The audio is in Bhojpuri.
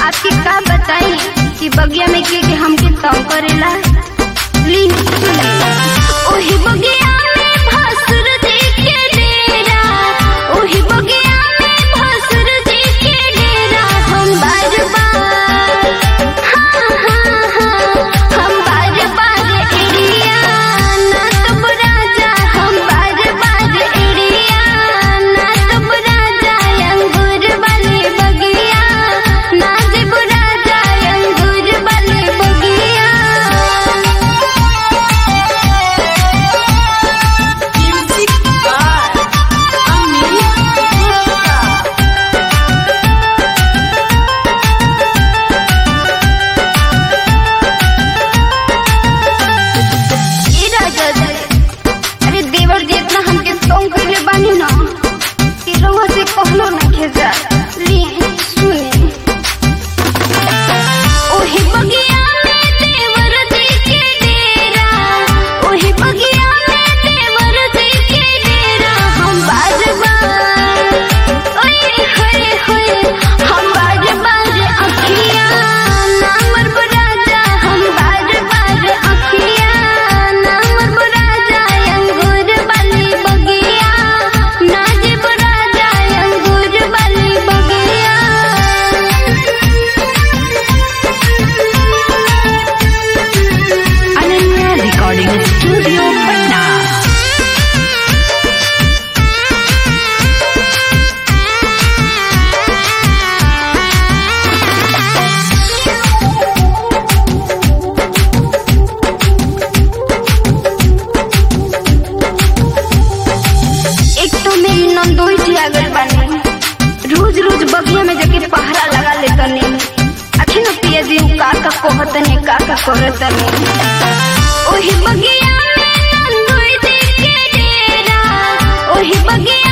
आपके का बताई कि बगिया में के के हमके तंग करेला ली सुनी ओही बगिया में भसुर जी के डेरा ओही बगिया में भसुर जी के डेरा हम बार बार हाँ हाँ हाँ हम बार बार एड़िया ना तब राजा हम बार बार एड़िया ना तब राजा अंगूर वाले बगिया ना जब राजा अंगूर वाले बगिया Music by Amit Gupta. ई राजा जी अरे देवर जी इतना हमके तंग कइले बानी ना कि रउआ से कहलो ना खेजा ली सुने ओही बगिया में देवर जी के डेरा ओही बगिया में देवर जी के डेरा हम बार बार ओए होए होए हम बार बार अखिया नामर राजा हम बार बार अखिया नामर राजा अंगूर वाली बगिया नाजिब राजा अंगूर वाली बगिया Ananya Recording Studio, Patna. एक तो मेरी नंदोई जी आ गई बानी रोज रोज बगिया में जाके पहरा लगा ले तनी अखिन पिया जी का का कहतनी का का करतनी ओही बगिया में नंदोई जी के डेरा ओही बगिया